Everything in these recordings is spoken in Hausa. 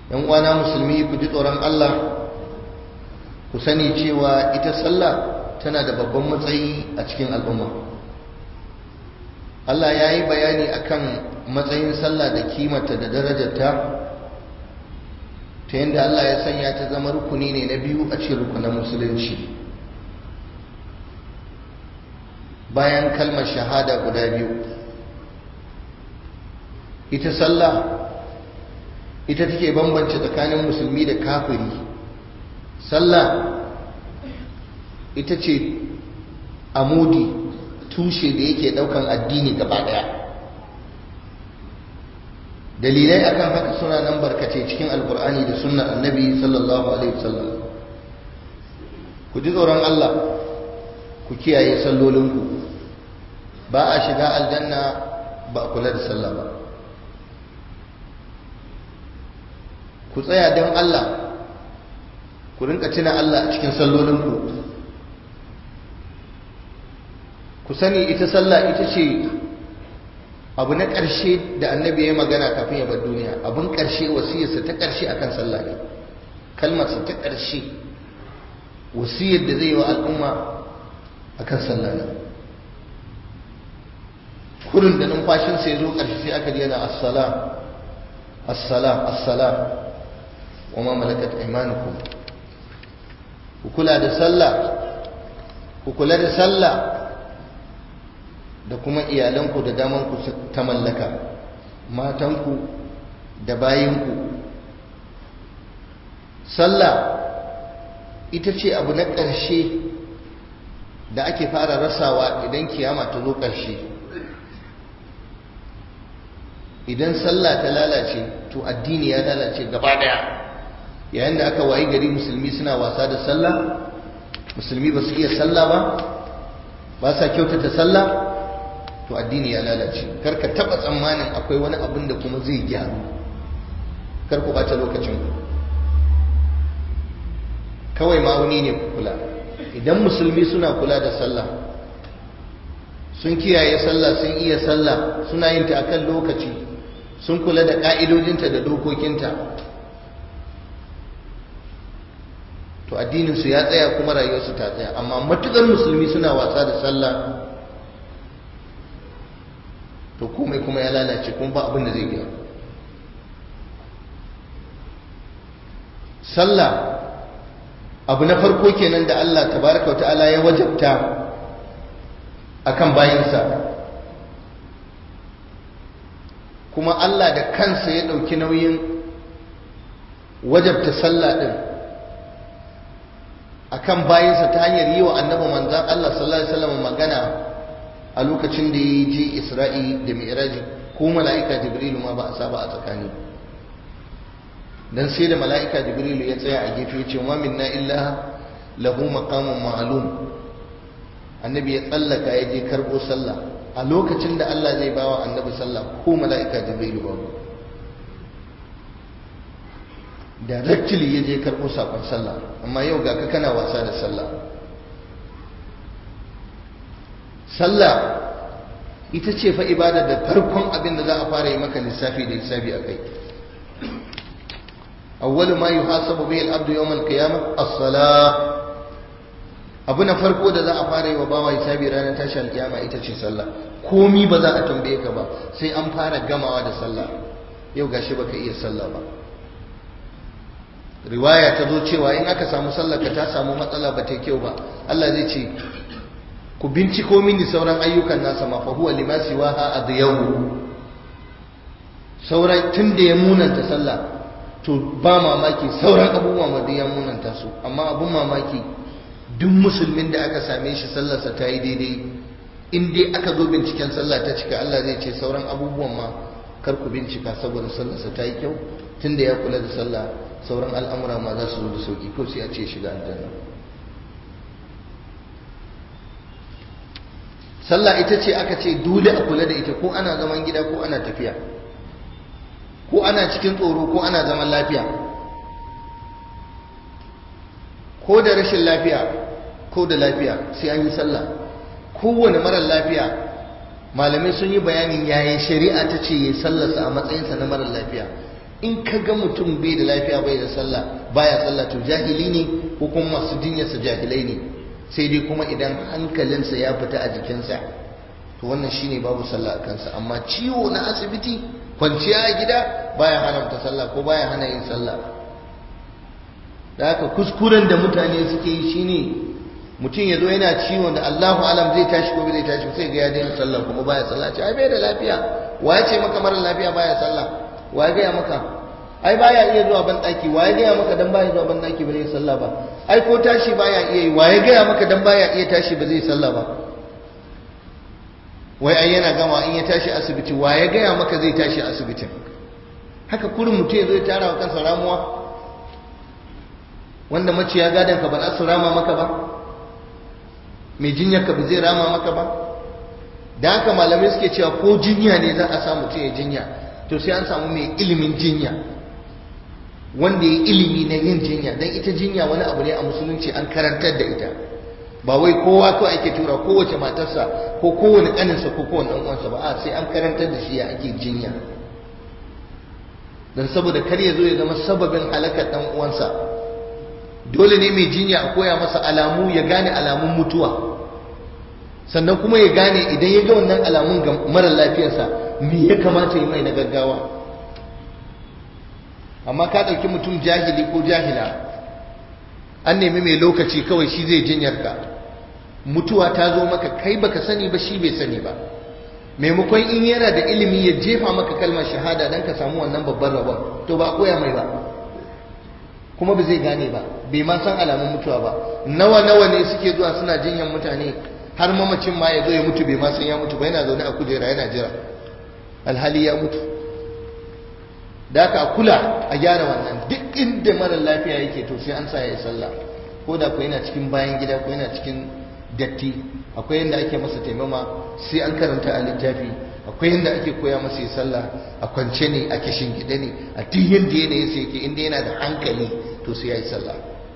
yan uwana musulmi ku ji tsoron Allah ku sani cewa ita sallah tana da babban matsayi a cikin al'umma Allah ya yi bayani akan matsayin sallah da kimata da darajarta ta yadda Allah ya sanya ta zama rukuni ne na biyu a cikin rukunan musulunci bayan kalmar shahada guda biyu ita sallah ita take bambance tsakanin musulmi da kafiri sallah ita ce amudi tushe da yake daukan addini gaba daya dalilai akan haka suna nan barkace cikin alkur'ani da sunnar annabi sallallahu alaihi wasallam ku ji tsoron Allah ku kiyaye sallolinku ba a shiga aljanna ba a kula da sallah ba ku tsaya don Allah ku rinka tuna Allah a cikin sallolinku ku sani ita sallah ita ce abu na ƙarshe da annabi ya magana kafin ya bar duniya abun ƙarshe wasiyarsa ta ƙarshe akan sallah ne kalmarsa ta ƙarshe wasiyar da zai yi wa al'umma akan sallah ne kurin da numfashinsa ya zo ƙarshe sai aka yana assala assala assala wa ma malakat aymanukum ku kula da sallah ku kula da sallah da kuma iyalanku da damanku ta mallaka matanku da bayinku sallah ita ce abu na ƙarshe da ake fara rasawa idan kiyama ta zo ƙarshe idan sallah ta lalace to addini ya lalace gaba daya yayin da aka wayi gari musulmi suna wasa da sallah musulmi ba su iya sallah ba ba sa kyautata sallah to addini ya lalace kar ka taba tsammanin akwai wani abin da kuma zai gyaru kar ku bata lokacin ku kawai ma'auni ne ku kula idan musulmi suna kula da sallah sun kiyaye sallah sun iya sallah suna yin ta akan lokaci sun kula da ka'idojinta da dokokinta to addininsu ya tsaya kuma rayuwarsu ta tsaya amma matukar musulmi suna wasa da sallah to komai kuma ya lalace kuma ba abin da zai gyaru sallah abu na farko kenan da Allah tabaraka wata'ala ya wajabta akan bayinsa kuma Allah da kansa ya ɗauki nauyin wajabta sallah ɗin akan bayinsa ta hanyar yi wa annabi manzan Allah sallallahu alaihi wasallam magana a lokacin da ya je Isra'i da Mi'raji ko mala'ika Jibrilu ma ba a saba a tsakani dan sai da mala'ika Jibrilu ya tsaya a gefe ya ce wa minna illa lahu maqamun ma'lum annabi ya tsallaka ya je karbo sallah a lokacin da Allah zai bawa annabi sallah ko mala'ika Jibrilu babu directly ya je karɓo saƙon sallah amma yau ga ka kana wasa da sallah sallah ita ce fa ibada da farkon abin da za a fara yi maka lissafi da lissafi a kai awwalu ma yuhasabu bihi al-abdu yawm al-qiyamah as-salah abu na farko da za a fara yi wa bawa hisabi ranar tashi al-qiyama ita ce sallah komi ba za a tambaye ka ba sai an fara gamawa da sallah yau gashi baka iya sallah ba riwaya ta zo cewa in aka samu sallaka ta samu matsala ba ta kyau ba Allah zai ce ku binciko mini sauran ayyukan nasa ma fa huwa lima siwaha adyawu sauran tun da ya munanta sallah to ba mamaki sauran abubuwa ma da ya munanta su amma abun mamaki duk musulmin da aka same shi sallarsa ta yi daidai in dai aka zo binciken sallah ta cika Allah zai ce sauran abubuwan ma kar ku bincika saboda sallarsa ta yi kyau tun da ya kula da sallah sauran al'amura ma za su zo da sauki ko sai a ce shiga aljanna sallah ita ce aka ce dole a kula da ita ko ana zaman gida ko ana tafiya ko ana cikin tsoro ko ana zaman lafiya ko da rashin lafiya ko da lafiya sai an yi sallah kowane marar lafiya malamai sun yi bayanin yaya shari'a ta ce ya sallarsa a matsayinsa na marar lafiya in ka ga mutum bai da lafiya bai da sallah baya sallah to jahili ne ko kuma masu jinyarsa jahilai ne sai dai kuma idan hankalinsa ya fita a jikinsa to wannan shine babu sallah a kansa amma ciwo na asibiti kwanciya a gida baya haramta sallah ko baya hana yin sallah da haka kuskuren da mutane suke yi shine mutum ya zo yana ciwon da Allahu alam zai tashi ko zai tashi sai ga ya daina sallah kuma baya sallah ce ai bai da lafiya wa ya ce maka mara lafiya baya sallah wa ya gaya maka ai baya iya zuwa ban daki wa ya gaya maka dan baya zuwa ban daki ba zai sallah ba ai ko tashi baya iya yi wa ya gaya maka dan baya iya tashi ba zai sallah ba wai ai yana gama in ya tashi asibiti wa ya gaya maka zai tashi asibitin haka kurin mutum ya zo ya tara wa kansa ramuwa wanda maciya gadon ka ba za su rama maka ba mai jinyar ka ba zai rama maka ba da haka malamai suke cewa ko jinya ne za a samu mutum ya jinya to sai an samu mai ilimin jinya wanda ya ilimi na yin jinya don ita jinya wani abu ne a musulunci an karantar da ita ba wai kowa kawai ake tura kowace matarsa ko kowane ƙaninsa ko kowane ɗan uwansa ba a sai an karantar da shi ya ake jinya don saboda kar ya zo ya zama sababin halakar ɗan uwansa dole ne mai jinya a koya masa alamu ya gane alamun mutuwa sannan kuma ya gane idan ya ga wannan alamun ga mara lafiyarsa me ya kamata yi mai na gaggawa amma ka ɗauki mutum jahili ko jahila an nemi mai lokaci kawai shi zai jinyar ka mutuwa ta zo maka kai baka sani ba shi bai sani ba maimakon in yana da ilimi ya jefa maka kalmar shahada don ka samu wannan babban rabon to ba a koya mai ba kuma ba zai gane ba bai ma san alamun mutuwa ba nawa nawa ne suke zuwa suna jinyar mutane har mamacin ma ya zo ya mutu bai ma san ya mutu ba yana zaune a kujera yana jira alhali ya mutu da aka kula a gyara wannan duk inda mara lafiya yake to sai an sa ya yi sallah ko da ku yana cikin bayan gida ko yana cikin datti akwai yadda ake masa taimama sai an karanta a littafi akwai yadda ake koya masa yi sallah a kwance ne a kishin gida ne a duk yadda yanayin sai yake inda yana da hankali to sai ya yi sallah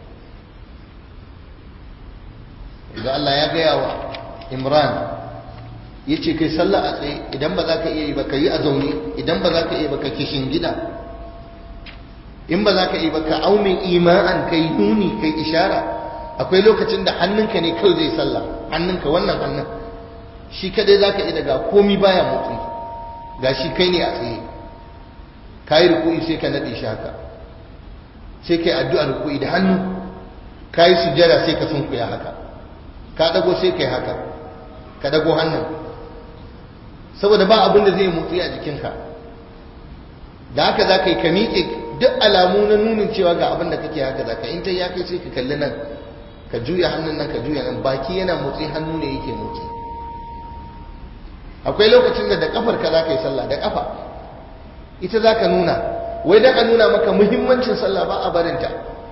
da Allah ya gaya wa Imran ya ce kai sallah a tsaye idan ba za ka iya yi ba ka yi a zaune idan ba za ka iya ba ka kishin gida in ba za ka iya ba ka aumin ima'an kai nuni kai ishara akwai lokacin da hannunka ne kawai zai sallah hannunka wannan hannun shi kadai za ka iya daga komi baya motsi ga shi kai ne a tsaye ka yi rukui sai ka naɗe shi haka sai ka yi addu'a rukui da hannu ka yi sujjada sai ka sunkuya haka ka dago sai ka yi haka ka dago hannun saboda ba abin da zai motsi a jikinka da haka za ka yi ka miƙe duk alamu na nunin cewa ga abin da kake haka za ka in ta ya kai sai ka kalli nan ka juya hannun nan ka juya nan baki yana motsi hannu ne yake motsi akwai lokacin da da kafar ka za ka yi sallah da kafa ita za ka nuna wai da ka nuna maka muhimmancin sallah ba a barinta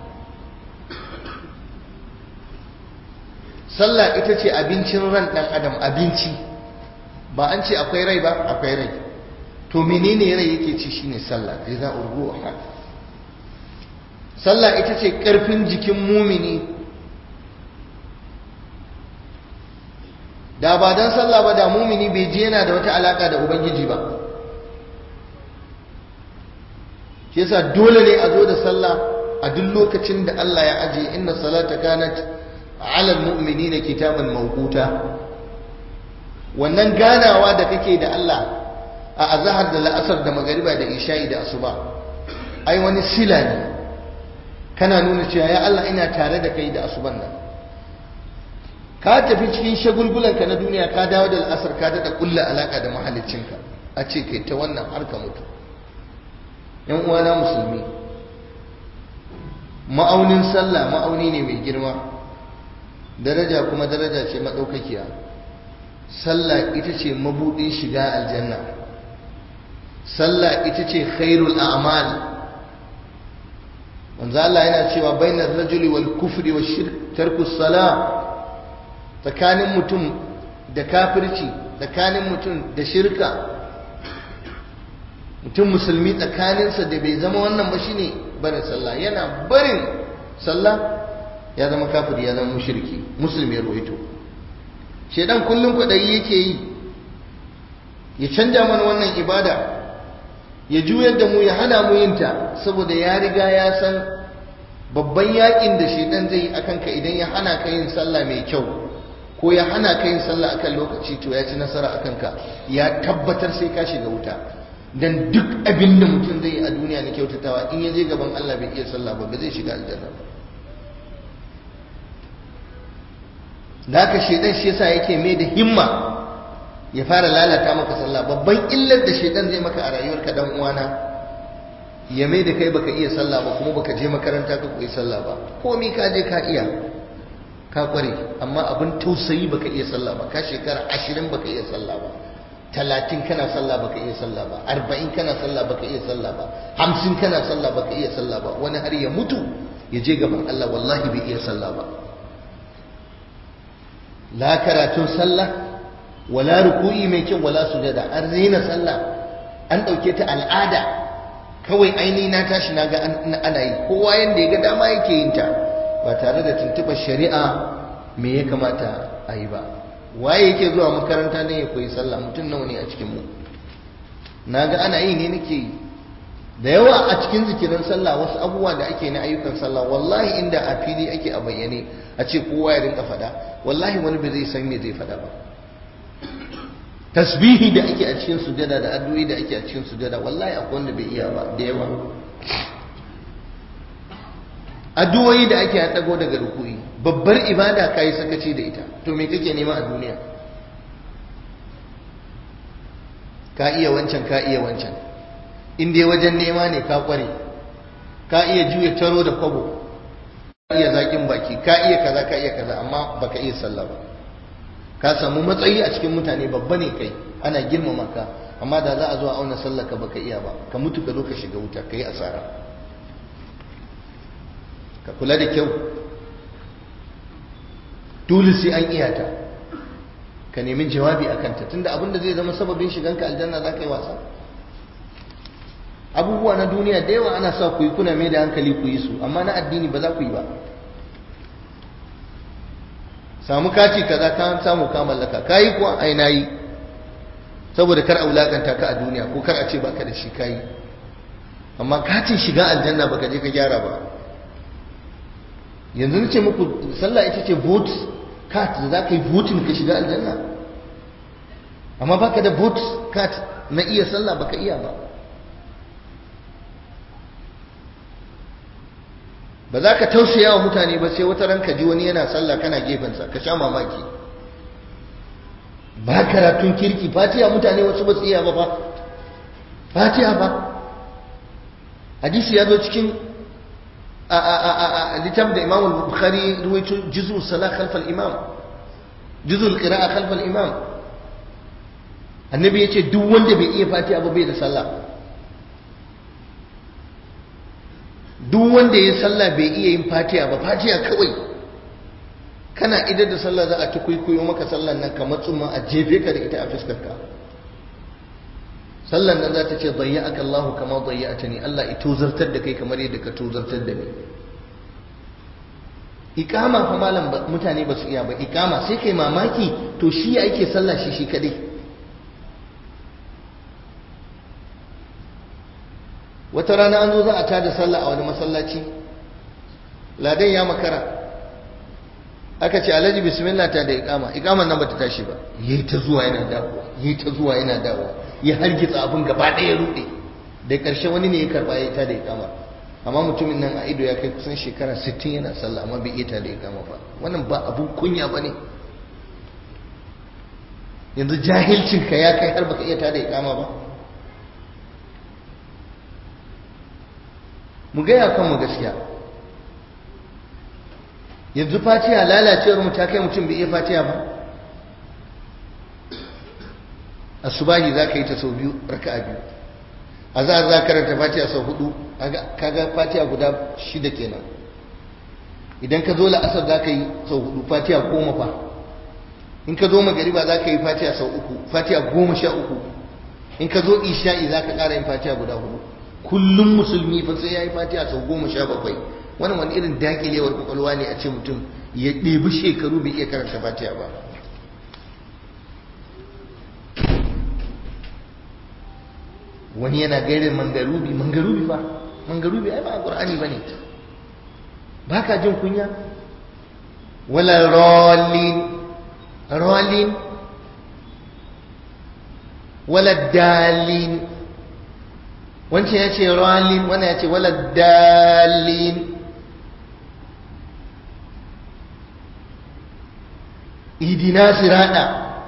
sallah ita ce abincin ran ɗan adam abinci ba an ce akwai rai ba akwai rai to menene rai yake ci shine sallah ghiza'ur ruh sallah ita ce karfin jikin mumini da ba dan sallah ba da mumini bai je yana da wata alaka da ubangiji ba shi yasa dole ne a zo da sallah a duk lokacin da Allah ya aje inna salata kanat ala almu'minina kitaban mawquta wannan ganawa da kake da Allah a azhar da la'asar da magariba da isha'i da asuba ai wani sila ne kana nuna cewa ya Allah ina tare da kai da asuban nan ka tafi cikin shagulgulanka na duniya ka dawo da al'asar ka daɗa ƙulla alaƙa da mahaliccinka a ce kai ta wannan har ka mutu yan uwana musulmi ma'aunin sallah ma'auni ne mai girma daraja kuma daraja ce maɗaukakiya sallah ita ce mabuɗin shiga aljanna sallah ita ce khairul a'mal wanzu Allah yana cewa bainar rajuli wal kufri wa shirk tarkus salah tsakanin mutum da kafirci tsakanin mutum da shirka mutum musulmi tsakaninsa da bai zama wannan ba shine barin sallah yana barin sallah ya zama kafiri ya zama mushriki musulmi ya ruwaito shedan kullum kwaɗayi yake yi ya canja mana wannan ibada ya juyar da mu ya hana mu yinta saboda ya riga ya san babban yakin da shedan zai yi akan ka idan ya hana ka yin sallah mai kyau ko ya hana ka yin sallah akan lokaci to ya ci nasara akan ka ya tabbatar sai ka shiga wuta dan duk abin da mutum zai yi a duniya na kyautatawa in ya je gaban Allah bai iya sallah ba ba zai shiga aljanna ba da haka shedan shi yasa yake mai da himma ya fara lalata maka sallah babban illar da shedan zai maka a rayuwarka dan uwana ya mai da kai baka iya sallah ba kuma baka je makaranta ka koyi sallah ba komai ka je ka iya ka kware amma abin tausayi baka iya sallah ba ka shekara ashirin baka iya sallah ba talatin kana sallah baka iya sallah ba arba'in kana sallah baka iya sallah ba hamsin kana sallah baka iya sallah ba wani har ya mutu ya je gaban Allah wallahi bai iya sallah ba la karatun sallah wala ruku'i mai kyau wala sujada an rena sallah an ɗauke ta al'ada kawai aini na tashi na ga ana yi kowa yanda ya ga dama yake yin ta ba tare da tuntuɓar shari'a me ya kamata a yi ba waye yake zuwa makaranta ne ya koyi sallah mutum nawa ne a cikin mu na ga ana yi ne nake yi da yawa a cikin zikirin sallah wasu abubuwa da ake na ayyukan sallah wallahi inda a fili ake a bayyane a ce kowa ya rinka faɗa wallahi wani bai zai san me zai faɗa ba tasbihi da ake a cikin sujada da addu'o'i da ake a cikin sujada wallahi akwai wanda bai iya ba da yawa addu'o'i da ake a dago daga ruku'i babbar ibada kai sakaci da ita to me kake nema a duniya ka iya wancan ka iya wancan in dai wajen nema ne ka kware ka iya juya taro da kwabo ka iya zakin baki ka iya kaza ka iya kaza amma baka iya sallah ba ka samu matsayi a cikin mutane babba ne kai ana girmama ka amma da za a zo a auna sallah ka baka iya ba ka mutu ka zo ka shiga wuta ka yi asara ka kula da kyau dole sai an iya ta ka nemi jawabi a kanta tunda abin da zai zama sababin shiganka aljanna za ka yi wasa abubuwa na duniya da yawa ana sa ku yi kuna mai da hankali ku yi su amma na addini ba za ku yi ba samu kati kaza ka samu ka mallaka kayi kuwa ai nayi saboda kar a wulakanta ka a duniya ko kar a ce baka da shi kayi amma katin shiga aljanna baka je ka gyara ba yanzu nace muku sallah ita ce vote card da za ka yi voting ka shiga aljanna amma baka da vote card na iya sallah baka iya ba ba za ka tausaya wa mutane ba sai wata ranka ji wani yana sallah kana gefensa ka sha mamaki ba karatun kirki fatiha mutane wasu ba su iya ba ba fatiha ba hadisi ya zo cikin littafin da imam bukhari ruwaito juzu salah khalfal imam juzu qira'a khalfal imam annabi yace duk wanda bai iya fatiha ba bai da sallah duk wanda ya sallah bai iya yin fatiha ba fatiha kawai kana idar da sallah za a ta kwaikwayo maka sallan nan kamar tsumma a jefe ka da ita a fuskarka sallan nan za ta ce zayya aka Allah kama zayya ta ne Allah ya tozartar da kai kamar yadda ka tozartar da ni ikama fa malam mutane ba su iya ba ikama sai kai mamaki to shi ya ake sallah shi shi kadai wata rana an zo za a tada sallah a wani masallaci ladan ya makara aka ce alhaji bismillah ta da ikama ikaman nan bata tashi ba yayi ta zuwa yana dawowa yayi ta zuwa yana dawowa ya hargitsa abin gaba ɗaya rude da ƙarshe wani ne ya karba ya ta da ikama amma mutumin nan a ido ya kai kusan shekara 60 yana sallah amma bai iya ta da ikama ba wannan ba abun kunya ba ne yanzu jahilcinka ya kai har baka iya ta da ikama ba mu gaya kanmu gaskiya yanzu fatiha lalacewar mu ta kai mutum bai iya fatiha ba asubahi za ka yi ta sau biyu raka'a biyu a za a za karanta fatiha sau hudu kaga fatiha guda shida kenan idan ka zo la'asar za ka yi sau hudu fatiha goma fa in ka zo magariba za ka yi fatiha sau uku fatiha goma sha uku in ka zo isha'i za ka ƙara yin fatiha guda hudu kullum musulmi fa sai ya yi fatiha sau goma sha bakwai wannan wani irin dakilewar kwakwalwa ne a ce mutum ya ɗebi shekaru bai iya karanta fatiha ba wani yana gairin mangarubi mangarubi ba mangarubi ai ba a qur'ani bane baka jin kunya wala rallin rallin wala dalin wancan ya ce rallin wannan ya ce wala dalin idina sirada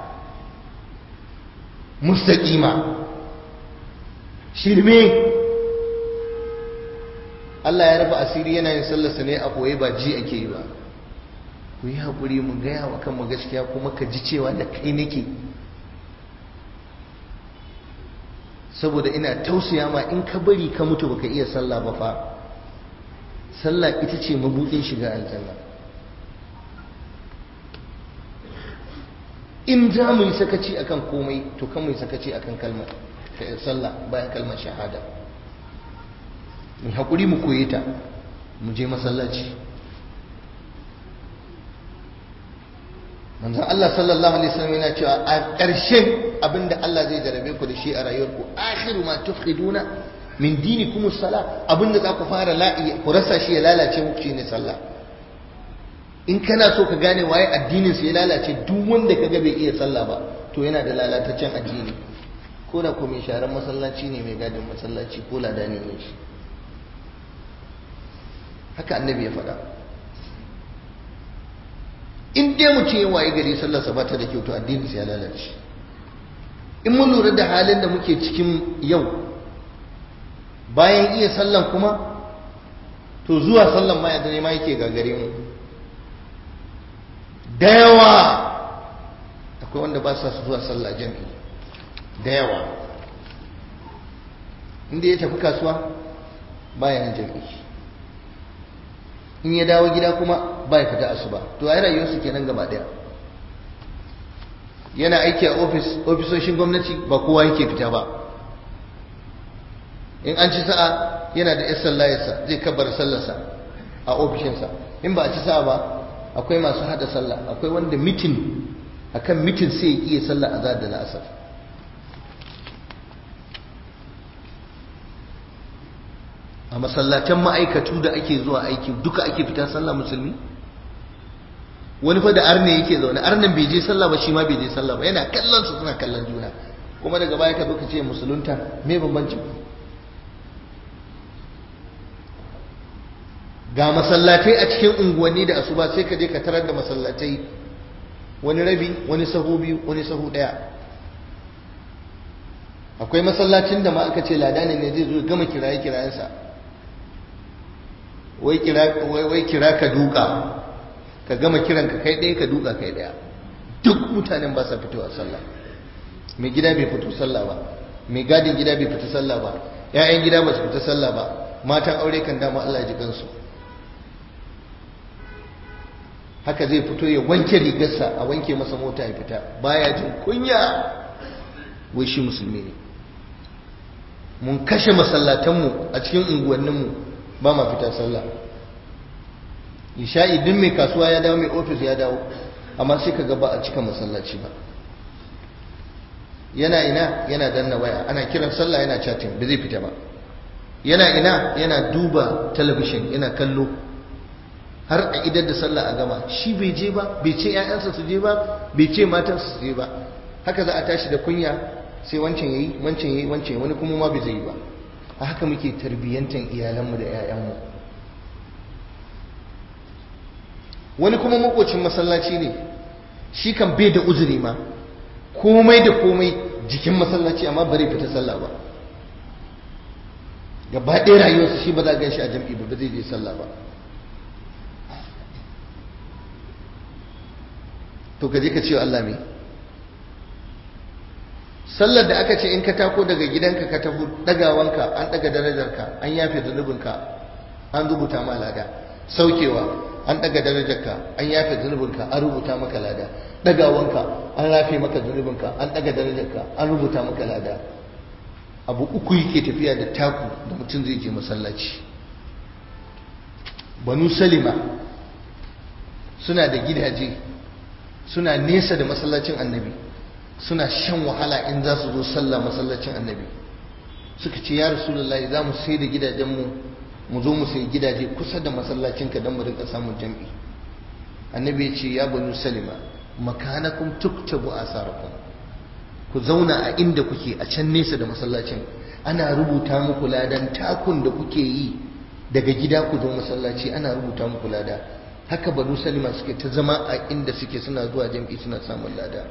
mustaqima shirme Allah ya rufe asiri yana yin sallarsa ne a koye ba ji ake yi ba ku yi haƙuri mu gaya wa kanmu gaskiya kuma ka ji cewa da kai nake saboda ina tausaya ma in ka bari ka mutu baka iya sallah ba fa sallah ita ce mabudin shiga aljanna in za mu yi sakaci akan komai to kan mu yi sakaci akan kalmar sallah bayan kalmar shahada mu haƙuri mu koye ta mu je masallaci manzon Allah sallallahu alaihi wasallam yana cewa a ƙarshen abinda Allah zai jarabe ku da shi a rayuwarku akhiru ma tufqiduna min dinikum as-salah abinda za ku fara la'i ku rasa shi ya lalace muku shine sallah in kana so ka gane waye addinin sa ya lalace duk wanda kaga bai iya sallah ba to yana da lalataccen addini ko da ko mai sharan masallaci ne mai gadin masallaci ko ladani ne shi haka annabi ya faɗa in dai mutum ya waye gari sallarsa ba ta da kyau to addinin sa ya lalace in mun lura da halin da muke cikin yau bayan iya sallan kuma to zuwa sallan ma yadda ne ma yake gagare mu da yawa akwai wanda ba sa su zuwa sallah jami'i da yawa inda ya tafi kasuwa bayan jami'i in ya dawo gida kuma ba ya fita asuba to ai rayuwarsu kenan gaba daya yana aiki a ofis ofisoshin gwamnati ba kowa yake fita ba in an ci sa'a yana da 'yan sallayarsa zai kabar sallarsa a ofishinsa in ba a ci sa'a ba akwai masu hada sallah akwai wanda mitin akan mitin sai ya iya sallah a da la'asar a masallatan ma'aikatu da ake zuwa aiki duka ake fita sallah musulmi wani fa da arne yake zaune arnan bai je sallah ba shi ma bai je sallah ba yana kallon su suna kallon juna kuma daga baya ka zo ka ce musulunta me bambanci ga masallatai a cikin unguwanni da asuba sai ka je ka tarar da masallatai wani rabi wani sahu biyu wani sahu daya akwai masallacin da ma aka ce ladani ne zai zo gama kiraye kirayensa wai kira wai kira ka duka ka gama kiran ka kai ɗaya ka duka kai ɗaya duk mutanen ba sa fitowa sallah mai gida bai fito sallah ba mai gadin gida bai fita sallah ba ƴaƴan gida ba su fita sallah ba matan aure kan dama Allah ji kansu haka zai fito ya wanke rigarsa a wanke masa mota ya fita baya jin kunya wai shi musulmi ne mun kashe masallatanmu a cikin unguwanninmu ba ma fita sallah isha'i duk mai kasuwa ya dawo mai ofis ya dawo amma sai ka ba a cika masallaci ba yana ina yana danna waya ana kiran sallah yana chatting ba zai fita ba yana ina yana duba talabishin yana kallo har a idar da sallah a gama shi bai je ba bai ce 'ya'yansa su je ba bai ce matansa su je ba haka za a tashi da kunya sai wancan yayi wancan yayi wancan wani kuma ma bai zai yi ba a haka muke tarbiyyantar iyalanmu da 'ya'yanmu wani kuma makocin masallaci ne shi kan bai da uzuri ma komai da komai jikin masallaci amma bari fita sallah ba gaba ɗaya rayuwarsa shi ba za a gan shi a jam'i ba ba zai je sallah ba to ka je ka ce Allah me sallar da aka ce in ka tako daga gidanka ka tafi dagawanka an daga darajarka an yafe zunubinka an rubuta ma lada saukewa an daga darajarka an yafe zunubinka an rubuta maka lada dagawanka an rafe maka zunubinka an daga darajarka an rubuta maka lada abu uku yake tafiya da taku da mutum zai je masallaci banu salima suna da gidaje suna nesa da masallacin annabi suna shan wahala in za su zo sallah masallacin annabi suka ce ya rasulullahi za mu sai da gidajenmu mu zo mu sai gidaje kusa da masallacinka don mu rinka samun jam'i annabi ya ce ya banu salima makanakum tuktabu asarakum ku zauna a inda kuke a can nesa da masallacin ana rubuta muku ladan takun da kuke yi daga gida ku zo masallaci ana rubuta muku lada haka banu salima suke ta zama a inda suke suna zuwa jam'i suna samun lada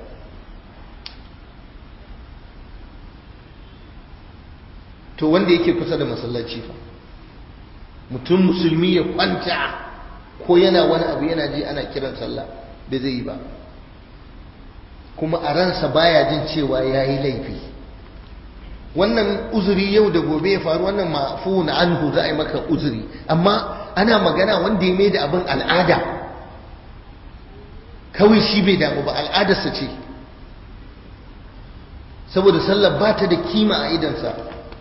to wanda yake kusa da masallaci fa mutum musulmi ya kwanta ko yana wani abu yana ji ana kiran sallah bai zai yi ba kuma a ransa baya jin cewa ya yi laifi wannan uzuri yau da gobe ya faru wannan mafu na anhu za a yi maka uzuri amma ana magana wanda ya mai da abin al'ada kawai shi bai damu ba al'adarsa ce saboda sallar ba ta da kima a idansa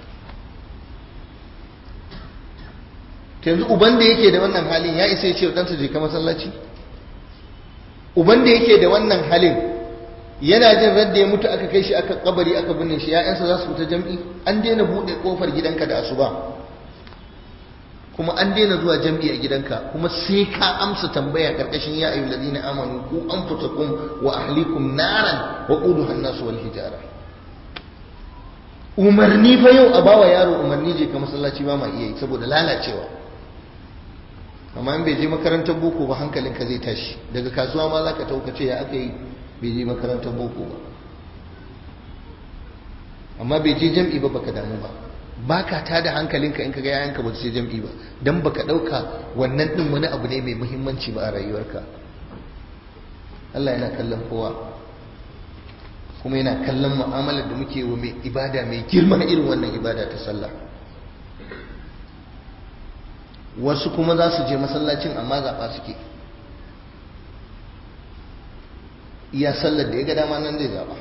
yanzu uban da yake da wannan halin ya isa ya ce ɗansa je ka masallaci uban da yake da wannan halin yana jin radda ya mutu aka kai shi aka kabari aka binne shi ya'yansa za su fita jam'i an daina buɗe ƙofar gidanka da asuba kuma an daina zuwa jam'i a gidanka kuma sai ka amsa tambaya karkashin ya ayyul ladina amanu ku anfusakum wa ahlikum naran wa quduha an-nas wal hijara umarni fa yau a bawa yaro umarni je ka masallaci ba ma iya yi saboda lalacewa amma in bai je makarantar boko ba hankalinka zai tashi daga kasuwa ma za ka taukace ya aka yi bai je makarantar boko ba amma bai je jam'i ba baka damu ba baka ta da hankalinka in ka ga yayanka ba su je jam'i ba dan baka dauka wannan din wani abu ne mai muhimmanci ba a rayuwarka Allah yana kallon kowa kuma yana kallon mu'amalar da muke wa mai ibada mai girma irin wannan ibada ta sallah wasu kuma za su je masallacin amma zaɓa suke iya sallar da ya ga dama nan zai zaɓa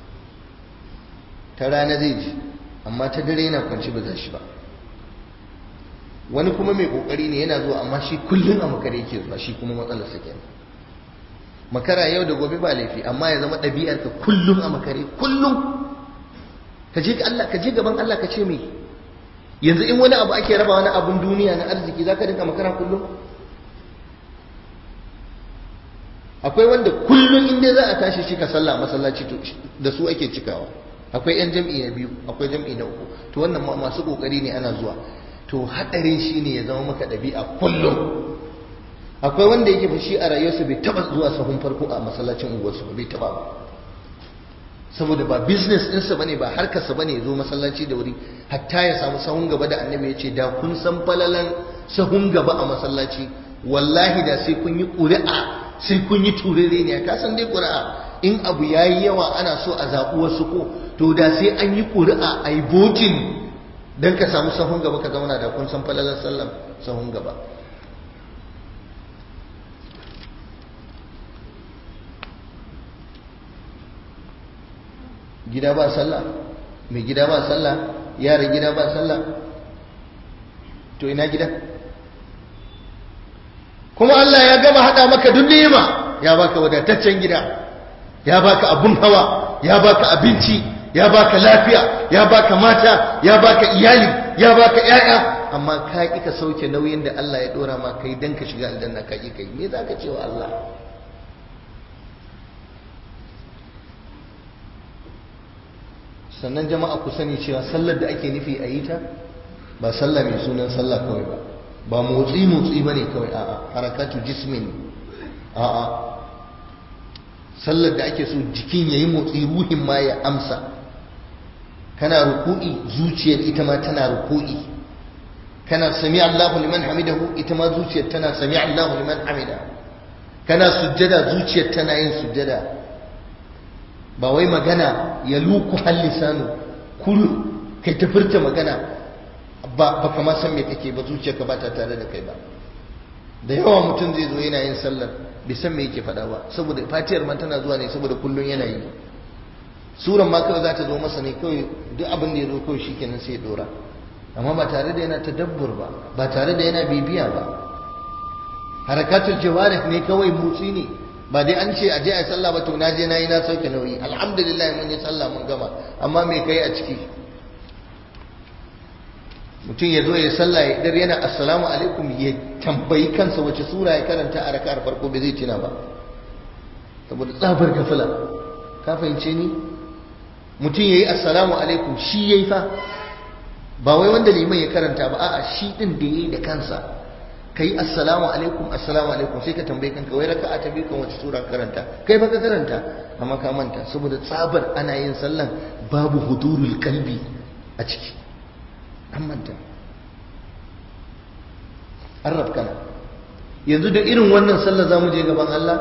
ta rana zai ji amma ta dare yana kwanci ba za shi ba wani kuma mai ƙoƙari ne yana zuwa amma shi kullum a makare yake zuwa shi kuma matsalar sa kenan makara yau da gobe ba laifi amma ya zama ɗabi'ar ka kullum a makare kullum ka je Allah ka je gaban Allah ka ce me yanzu in wani abu ake raba wani abun duniya na arziki za ka dinka makara kullum akwai wanda kullum inda za a tashi cika sallah masallaci da su ake cikawa akwai yan jam'i na biyu akwai jam'i na uku to wannan ma masu kokari ne ana zuwa to hadarin shine ya zama maka ɗabi'a kullum akwai wanda yake fushi a rayuwarsa bai taba zuwa sahun farko a masallacin unguwarsu bai taba ba saboda ba business ɗinsa bane ba harkarsa bane zo masallaci da wuri hatta ya samu sahun gaba da annabi ya ce da kun san falalan sahun gaba a masallaci wallahi da sai kun yi ƙuri'a sai kun yi turere ne ka san dai ƙuri'a in abu ya yi yawa ana so a zaɓi wasu ko to da sai an yi ƙuri'a a yi botin don ka samu sahun gaba ka zauna da kun san falalan sallam sahun gaba gida ba sallah mai gida ba sallah yaran gida ba sallah to ina gida kuma Allah ya gama hada maka duk ni'ima ya baka wadataccen gida ya baka abun hawa ya baka abinci ya baka lafiya ya baka mata ya baka iyali ya baka yaya amma ka ki ka sauke nauyin da Allah ya dora ma kai dan ka shiga aljanna ka ki kai me zaka ce wa Allah sannan jama'a ku sani cewa sallar da ake nufi a yi ta ba sallah mai sunan sallah kawai ba ba motsi motsi ba ne kawai a'a harakatu jismin a'a sallar da ake so jikin ya yi motsi ruhin ma ya amsa kana ruku'i zuciyar ita ma tana ruku'i kana sami Allahu liman hamidahu ita ma zuciyar tana sami Allahu liman hamida kana sujjada zuciyar tana yin sujjada ba wai magana ya luku hallisanu kulu kai ta furta magana ba ba kama san me kake ba zuciyarka ba ta tare da kai ba da yawa mutum zai zo yana yin sallar bai san me yake faɗa ba saboda fatiyar man tana zuwa ne saboda kullun yana yi suran ma kawai za ta zo masa ne kawai duk abin da ya zo kawai shikenan sai ya dora amma ba tare da yana tadabbur ba ba tare da yana bibiya ba harakatul jawarih ne kawai motsi ne ba dai an ce aje a yi sallah ba to na je na yi na sauke nauyi alhamdulillah mun yi sallah mun gama amma me kai a ciki mutum ya zo ya sallah ya idar yana assalamu alaikum ya tambayi kansa wace sura ya karanta a raka'ar farko bai zai tuna ba saboda tsabar gafila ka fahimce ni mutum ya yi assalamu alaikum shi ya yi fa ba wai wanda liman ya karanta ba a'a shi din da ya yi da kansa ka yi assalamu alaikum assalamu alaikum sai ka tambayi kanka wai raka'a ta biyu kan wace sura karanta kai ba ka karanta amma ka manta saboda tsabar ana yin sallan babu hudurul kalbi a ciki an manta an rafkana yanzu da irin wannan sallar za mu je gaban Allah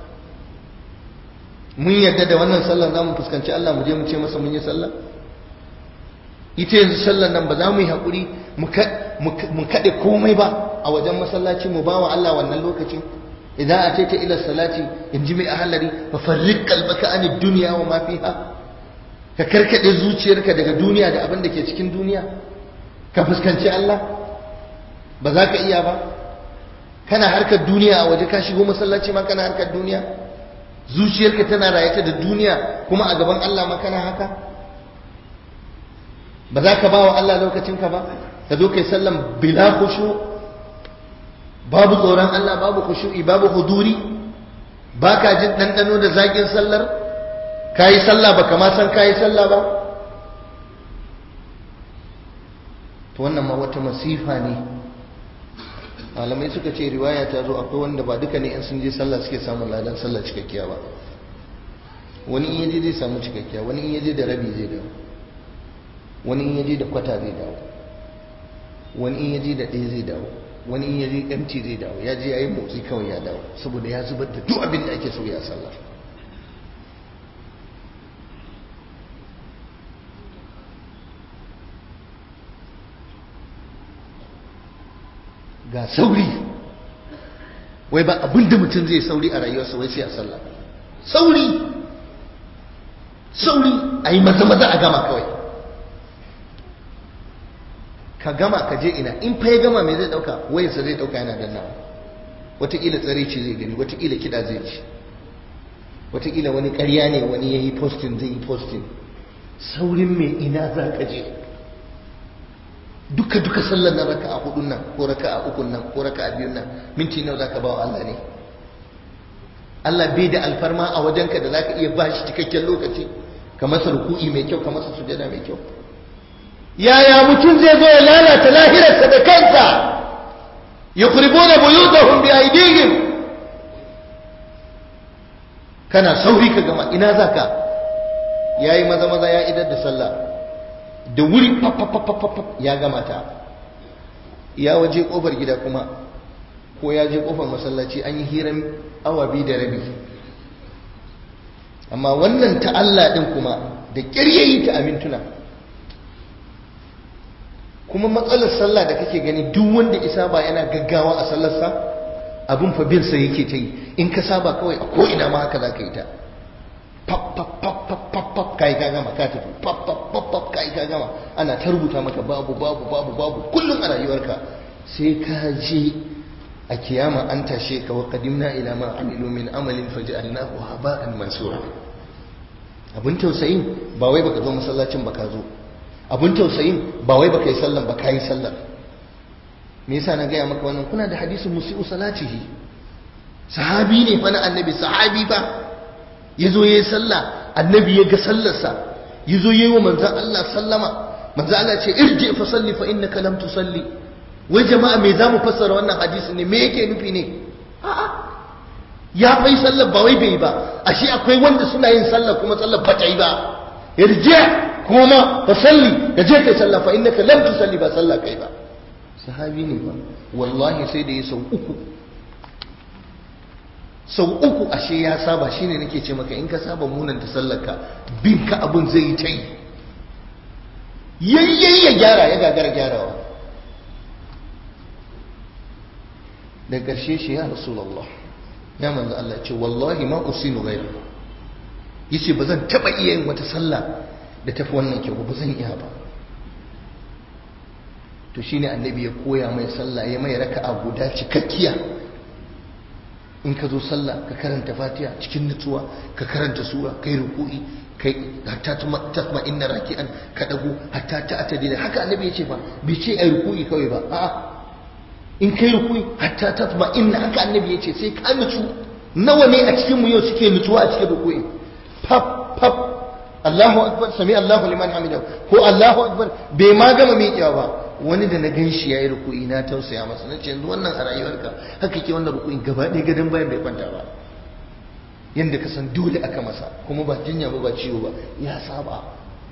mun yadda da wannan sallar za mu fuskanci Allah mu je mu ce masa mun yi sallah ita yanzu sallar nan ba za mu yi haƙuri mu kaɗe komai ba a wajen masallaci mu ba wa Allah wannan lokacin idan a ta ila salati in ji mai ahalari fa farrik kalbaka an duniya wa ma fiha ka karkade zuciyarka daga duniya da abin da ke cikin duniya ka fuskanci Allah ba za ka iya ba kana harkar duniya a waje ka shigo masallaci ma kana harkar duniya zuciyarka tana rayata da duniya kuma a gaban Allah ma kana haka ba za ka ba wa Allah lokacinka ba ka zo kai sallan bila khushu babu tsoron Allah babu khushu'i babu huduri baka jin dandano da zakin sallar kayi sallah baka ma san kayi sallah ba to wannan ma wata masifa ne malamai suka ce riwaya ta zo akwai wanda ba duka ne in sun je sallah suke samun ladan sallah cikakkiya ba wani in yaje zai samu cikakkiya wani in yaje da rabi zai dawo wani in yaje da kwata zai dawo wani in yaje da ɗaya zai dawo wani in yaje empty zai dawo ya je yayi motsi kawai ya dawo saboda ya zubar da duk abin da ake so ya sallah ga sauri wai ba abin da mutum zai sauri a rayuwarsa wai sai a sallah sauri sauri a yi maza maza a gama kawai ka gama ka je ina in fa ya gama me zai dauka wayarsa zai dauka yana dannawa wataƙila tsare ce zai gani wataƙila kiɗa zai ci wataƙila wani ƙarya ne wani ya yi postin zai yi postin saurin mai ina za ka je duka duka sallar na raka a hudun nan ko raka a ukun nan ko raka a biyun nan minti nawa za ka ba wa Allah ne Allah bai da alfarma a wajenka da za ka iya ba shi cikakken lokaci ka masa ruku'i mai kyau ka masa sujada mai kyau yaya mutum zai zo ya lalata lahirarsa da kansa yukhribuna buyutahum bi aydihim kana sauri ka gama ina zaka yayi maza maza ya idar da sallah da wuri ya gama ta ya waje kofar gida kuma ko ya je kofar masallaci an yi hiran awa biyu da rabi amma wannan ta Allah din kuma da kiryayi ta amintuna kuma matsalar sallah da kake gani duk wanda isa ba yana gaggawa a sallarsa abin fa bin sa yake ta yi in ka saba kawai a ko ina ma haka za ka yi ta pap pap pap pap pap pap kai ka gama ka tafi pap pap pap pap kai ka gama ana ta rubuta maka babu babu babu babu kullum a rayuwarka sai ka je a kiyama an tashe ka wa qadimna ila ma amilu min amalin faj'alnahu haba'an mansura abin tausayin ba wai baka zo masallacin baka zo abin tausayin ba wai baka yi sallan ba yi sallar me yasa na gaya maka wannan kuna da hadisin musi'u salatihi sahabi ne fa na annabi sahabi ba yazo yayi sallah annabi ya ga sallarsa yazo yayi wa manzon Allah sallama manzon Allah ce irji fa salli fa innaka lam tusalli wai jama'a me zamu fassara wannan hadisi ne me yake nufi ne a'a ya fai sallar ba wai bai ba ashe akwai wanda suna yin sallar kuma sallar ba ta yi ba irji kuma fa salli ka je kai sallah fa innaka lam tusalli ba sallah kai ba sahabi ne ba wallahi sai da ya sau uku sau uku ashe ya saba shine nake ce maka in ka saba munan ta sallarka bin ka abun zai yi ta yi yayyayi ya gyara ya gagara gyarawa da ƙarshe shi ya rasulullah ya manzo Allah ce wallahi ma usinu ghayra yace ba zan taba iya yin wata sallah da tafi wannan kyau ba zan iya ba to shine annabi ya koya mai sallah ya mai raka'a guda cikakkiya in ka zo sallah ka karanta fatiha cikin nutsuwa ka karanta sura kai ruku'i kai hatta tasma inna raki'an ka dago hatta ta atadila haka annabi ya ce ba bai ce ai ruku'i kawai ba a'a in kai ruku'i hatta tasma inna haka annabi ya ce sai ka nutsu nawa ne a cikin mu yau suke nutsuwa a cikin ruku'i pap pap Allahu akbar sami Allahu liman hamidahu ko Allahu akbar bai ma gama miƙewa ba wani da na gan shi yayi ruku'i na tausaya masa nace yanzu wannan a rayuwarka haka ke wannan ruku'in gaba ɗaya gadon bayan bai kwanta ba yanda ka san dole aka masa kuma ba jinya ba ba ciwo ba ya saba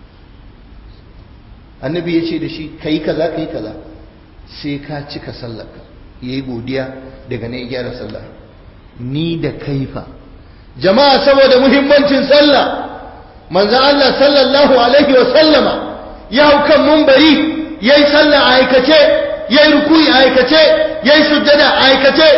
annabi ya ce da shi kai kaza kai kaza sai ka cika sallarka yayi godiya daga ne ya gyara sallah ni da kaifa jama'a saboda muhimmancin sallah manzon Allah sallallahu alaihi wa sallama ya hau kan mumbari yayi sallah a aikace yayi ruku'i a aikace yayi sujjada a aikace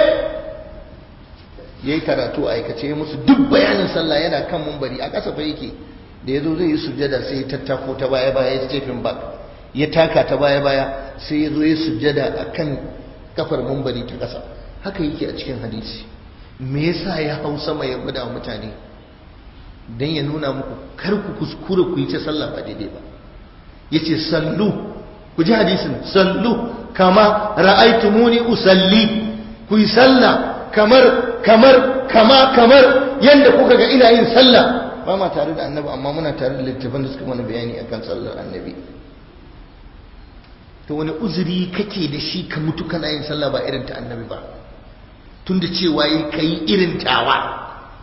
yayi karatu a aikace ya musu duk bayanin sallah yana kan mumbari a ƙasa fa yake da yazo zai yi sujjada sai ya tattako ta baya baya ya stephen back ya taka ta baya baya sai ya zo ya sujjada akan kafar mumbari ta ƙasa haka yake a cikin hadisi me yasa ya hau sama ya gwada wa mutane dan ya nuna muku kar ku kuskure ku yi ta sallah ba daidai ba yace sallu ku ji hadisin sallu kama ra'aitumuni usalli ku yi sallah kamar kamar kama kamar yanda kuka ga ina yin sallah ba ma tare da annabi amma muna tare da littafin da suka mana bayani akan sallar annabi to wani uzuri kake da shi ka mutu kana yin sallah ba irin ta annabi ba tunda cewa yi kai irin tawa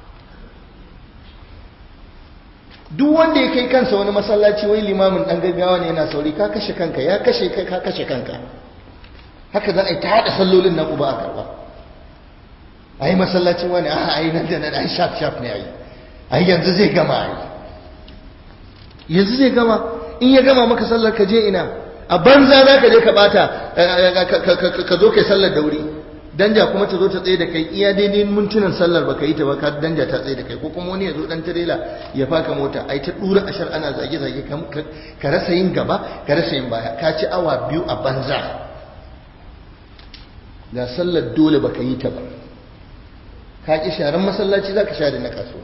duk wanda ya kai kansa wani masallaci wai limamin dan gaggawa ne yana sauri ka kashe kanka ya kashe kai ka kashe kanka haka za a yi ta haɗa sallolin nan uba a karɓa a yi masallacin wani a a yi nan da nan a yi shaf shaf ne a yi a yi yanzu zai gama a yi yanzu zai gama in ya gama maka sallar ka je ina a banza za ka je ka bata ka zo kai sallar da wuri danja kuma ta zo ta tsaye da kai iya daidai mintunan sallar baka yi ta ba ka danja ta tsaye da kai ko kuma wani ya zo dan tirela ya faka mota ai ta dura ashar ana zage zage ka rasa yin gaba ka rasa yin baya ka ci awa biyu a banza ga sallar dole baka yi ta ba ka ki sharan masallaci zaka share na kasuwa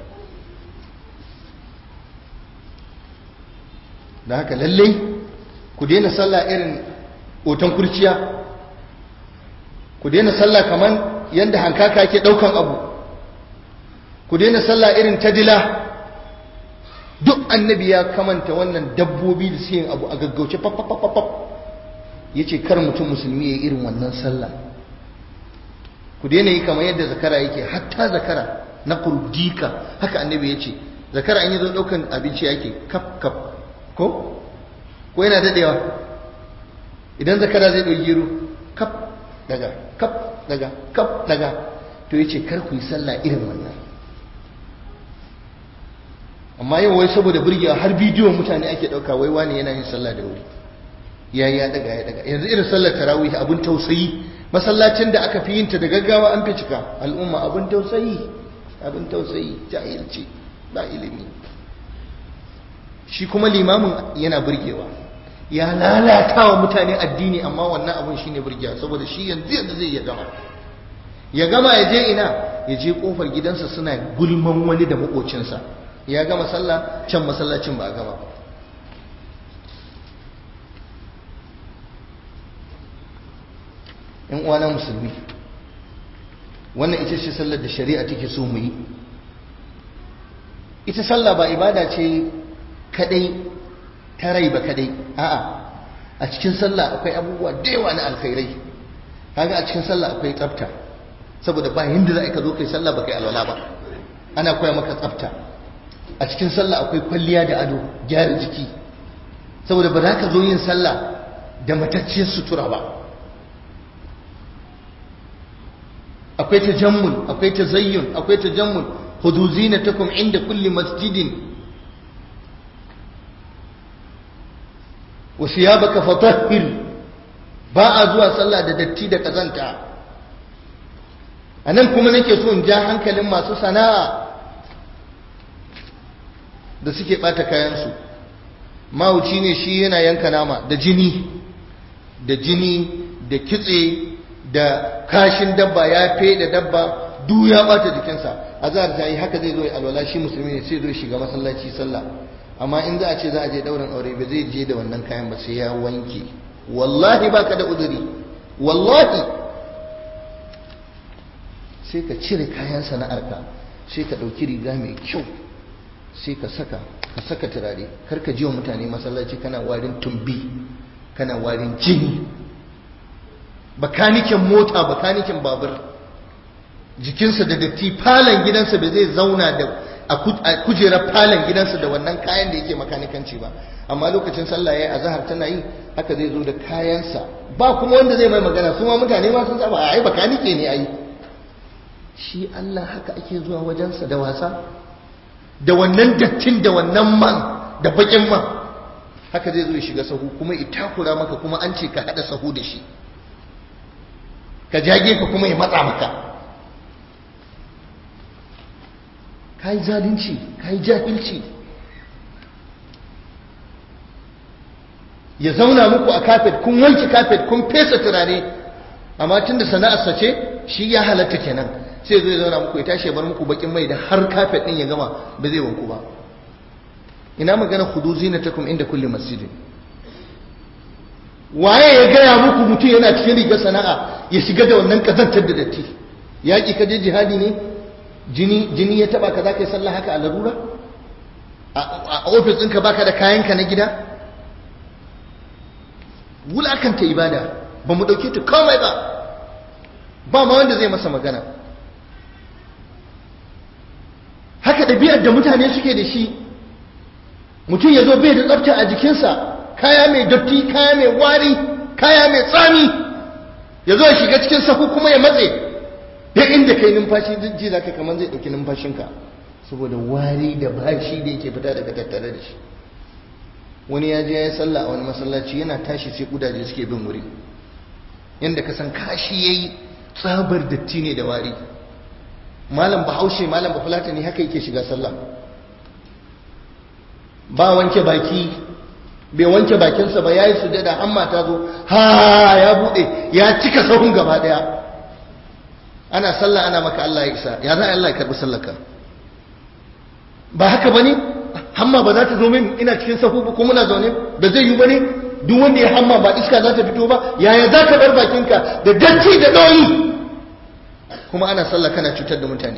da haka lallai ku daina sallah irin otan kurciya ku daina sallah kaman yadda hankaka ke daukan abu ku daina sallah irin ta dila duk annabi ya kamanta wannan dabbobi da suke abu a gaggauce papapapapap ya ce kar mutum musulmi ya irin wannan sallah ku daina yi kamar yadda zakara yake hatta zakara na kurdika haka annabi ya ce zakara an yi zo daukan abinci yake kaf kaf ko ko yana dadewa idan zakara zai ɗauki gero kaf daga kaf daga kaf daga to yace kar ku yi sallah irin wannan amma yau wai saboda burgewa har bidiyo mutane ake dauka wai wani yana yin sallah da wuri ya ya daga ya daga yanzu irin sallar tarawih abun tausayi masallacin da aka fi yin ta da gaggawa an fi cika al'umma abun tausayi abun tausayi jahilci ba ilimi shi kuma limamin yana burgewa ya lalata wa mutane addini amma wannan abun shine burgewa saboda shi yanzu yanzu zai ya gama ya gama ya je ina ya je kofar gidansa suna gulman wani da makocinsa ya gama sallah can masallacin ba a gama ba yan uwana musulmi wannan ita ce sallar da shari'a take so mu yi ita sallah ba ibada ce kadai ta rai ba kadai a'a a cikin sallah akwai abubuwa da yawa na alkhairai kaga a cikin sallah akwai tsafta saboda ba yanda za ka zo kai sallah ba kai alwala ba ana koya maka tsafta a cikin sallah akwai kwalliya da ado gyara jiki saboda ba za ka zo yin sallah da matacciyar sutura ba akwai tajammul akwai tazayyun akwai tajammul hudu zinatakum inda kulli masjidin wa siyabaka fatahhir ba a zuwa sallah da datti da kazanta anan kuma nake so in ja hankalin masu sana'a da suke bata kayansu mawuci ne shi yana yanka nama da jini da jini da kitse da kashin dabba ya da dabba duk ya bata jikinsa azhar ta yi haka zai zo ya alwala shi musulmi ne sai zo ya shiga masallaci sallah amma in za a ce za a je daurin aure ba zai je da wannan kayan ba sai ya wanke wallahi baka da uzuri wallahi sai ka cire kayan sana'arka sai ka ɗauki riga mai kyau sai ka saka ka saka turare kar ka ji wa mutane masallaci kana warin tumbi kana warin jini bakanikin mota bakanikin babur jikinsa da datti falon gidansa ba zai zauna da a kujerar falon gidansa da wannan kayan da yake makanikanci ba amma lokacin sallah yayi azhar tana yi haka zai zo da kayansa ba kuma wanda zai mai magana su ma mutane ma sun saba ai bakanike ne ai shi Allah haka ake zuwa wajensa da wasa da wannan dattin da wannan man da bakin man haka zai zo ya shiga sahu kuma itakura maka kuma an ce ka hada sahu da shi ka jage ka kuma ya matsa maka ka yi zalunci ka yi jahilci ya zauna muku a kafet kun wanke kafet kun fesa turare amma tun da sana'arsa ce shi ya halatta kenan sai zai zauna muku ya tashi ya bar muku bakin mai da har kafet din ya gama ba zai wanku ba ina magana khudu zinatakum inda kulli masjidin waye ya gaya muku mutum yana cikin rigar sana'a ya shiga da wannan kazantar da datti yaƙi ka je jihadi ne jini jini ya taba ka za ka yi sallah haka a larura a ofis ɗinka baka da kayanka na gida wulakanta ibada ba mu ɗauke ta komai ba ba ma wanda zai masa magana haka ɗabi'ar da mutane suke da shi mutum ya zo bai da tsafta a jikinsa kaya mai datti kaya mai wari kaya mai tsami ya zo ya shiga cikin sahu kuma ya matse duk inda kai numfashi ji za ka kamar zai ɗauki numfashinka saboda wari da bashi da yake fita daga tattare da shi wani ya je ya yi sallah a wani masallaci yana tashi sai kudaje suke bin wuri yadda ka san kashi ya yi tsabar datti ne da wari malam bahaushe malam bafulata ne haka yake shiga sallah ba wanke baki bai wanke bakinsa ba ya yi sujada amma ta zo ha ya bude ya cika sahun gaba daya ana sallah ana maka Allah ya isa ya za Allah ya karbi sallarka ba haka bane hamma ba za ta zo min ina cikin sahu ba kuma muna zaune ba zai yi bane duk wanda ya hamma ba iska za ta fito ba yaya za ka bar bakinka da datti da ɗoyi kuma ana sallah kana cutar da mutane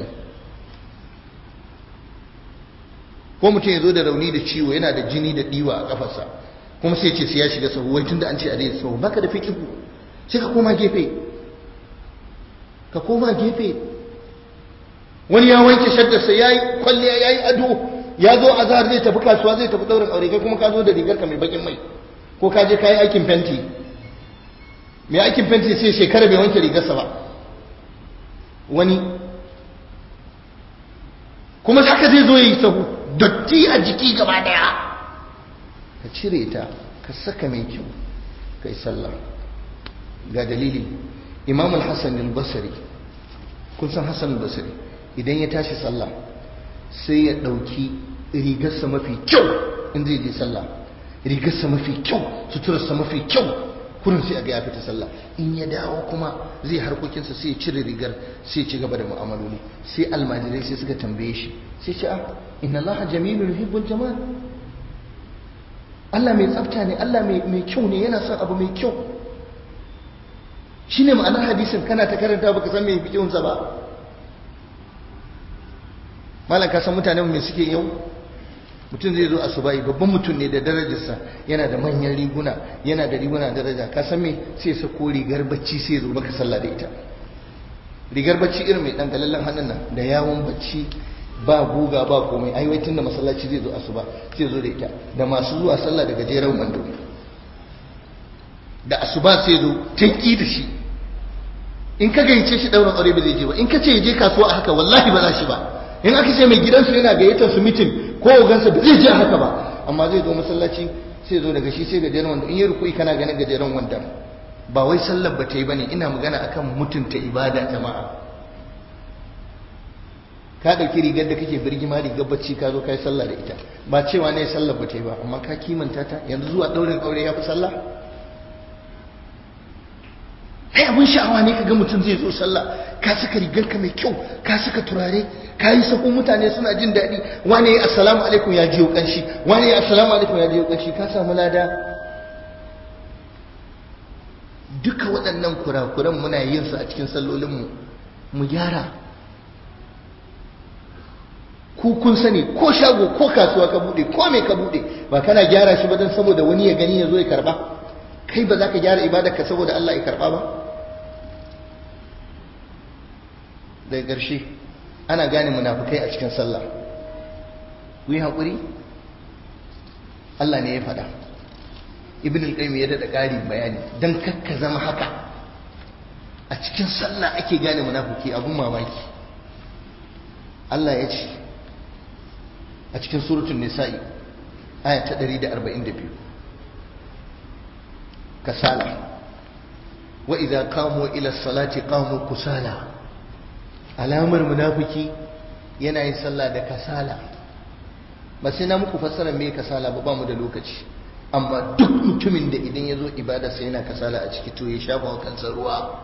ko mutum ya zo da rauni da ciwo yana da jini da diwa a kafarsa kuma sai ce sai ya shiga sahu wai tunda an ce a daidai sahu baka da fikihu sai ka koma gefe ka koma gefe wani ya wanke shaddarsa ya yi kwalliya ya yi ado ya zo a zahar zai tafi kasuwa zai tafi ɗaurin aure kai kuma ka zo da rigar ka mai bakin mai ko ka je ka yi aikin fenti mai aikin fenti sai shekara bai wanke rigarsa ba wani kuma haka zai zo ya yi sahu dotti a jiki gaba daya ka cire ta ka saka mai kyau ka yi sallah ga dalili imam al-hassan al-basri kun san hassan al-basri idan ya tashi sallah sai ya ɗauki rigarsa mafi kyau in zai je sallah rigarsa mafi kyau suturarsa mafi kyau kurin sai a ga ya fita sallah in ya dawo kuma zai harkokinsa sai ya cire rigar sai ya ci gaba da mu'amaloli sai almajirai sai suka tambaye shi sai ce a inna allaha jamilun yuhibbul jamal Allah mai tsafta ne Allah mai kyau ne yana son abu mai kyau shine ma'anar hadisin kana ta karanta baka san me fikihunsa ba malam ka san mutanen me suke yau mutum zai zo asubai babban mutum ne da darajarsa yana da manyan riguna yana da riguna daraja ka san me sai sa ko rigar bacci sai zo maka sallah da ita rigar bacci irin mai dan galallan hannun nan da yawon bacci ba guga ba komai ai wai tunda masallaci zai zo asuba sai zo da ita da masu zuwa sallah daga jeran wando da asuba sai zo tanki da shi in ka gayyace shi daurin aure ba zai je ba in ka ce ya je kasuwa a haka wallahi ba za shi ba in aka ce mai gidansu yana gayyatar su mitin ko ogansa ba zai je haka ba amma zai zo masallaci sai zo daga shi sai gajeren wanda in yi rukui kana ganin gajeren wanda ba wai sallar ba ta yi bane ina magana akan mutunta ibada jama'a ka ɗauki rigar da kake birgima rigar bacci ka zo ka yi sallah da ita ba cewa ne sallar ba ta yi ba amma ka kimanta ta yanzu zuwa ɗaurin aure ya fi sallah ai abin sha'awa ne kaga mutum zai zo sallah ka saka rigarka mai kyau ka saka turare ka yi sakon mutane suna jin daɗi wane ya assalamu alaikum ya jiyo kanshi wane ya assalamu alaikum ya jiyo kanshi ka samu lada duka waɗannan kurakuran muna yin su a cikin sallolinmu mu gyara ku kun sani ko shago ko kasuwa ka bude ko me ka bude ba kana gyara shi ba don saboda wani ya gani ya zo ya karba kai ba za ka gyara ibadarka saboda Allah ya karba ba daga ƙarshe ana gane munafukai a cikin sallah ku yi haƙuri Allah ne ya faɗa ibn al-qayyim ya daɗa ƙari bayani don kakka zama haka a cikin sallah ake gane munafuki abun mamaki Allah ya ce a cikin suratul nisa'i aya ta 142 kasala wa idza qamu ila salati qamu kusala alamar munafiki yana yin sallah da kasala ba sai na muku fassara me kasala ba ba mu da lokaci amma duk mutumin da idan ya zo ibada sai yana kasala a ciki to ya shafa wa kansa ruwa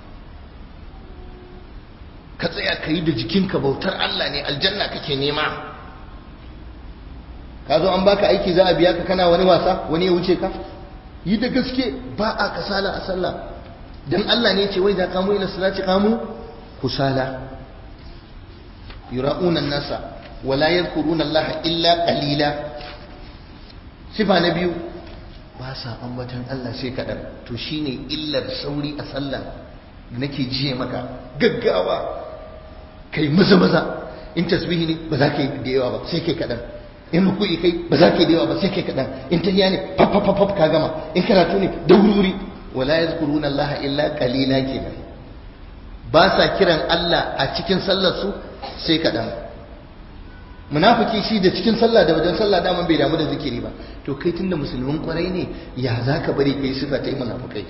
ka tsaya ka yi da jikinka bautar Allah ne aljanna kake nema ka zo an baka aiki za a biya ka kana wani wasa wani ya wuce ka yi da gaske ba a kasala a sallah dan Allah ne ce wai za kamu ila salati kamu kusala yura'una nasa wala yadhkuruna Allah illa qalila sifa na biyu ba sa ambatan Allah sai kadan to shine illar sauri a sallah nake jiye maka gaggawa kai maza maza in tasbihi ne ba za ka yi da yawa ba sai kai kadan in ruku'i kai ba za ka yi da yawa ba sai kai kadan in tahiya ne faf faf faf ka gama in karatu ne da wuri wala yazkuruna Allah illa qalila kenan ba sa kiran Allah a cikin sallar su sai kadan munafiki shi da cikin sallah da wajen sallah daman bai damu da zikiri ba to kai tunda musulmin kwarai ne ya za ka bari kai sifa ta yi munafikai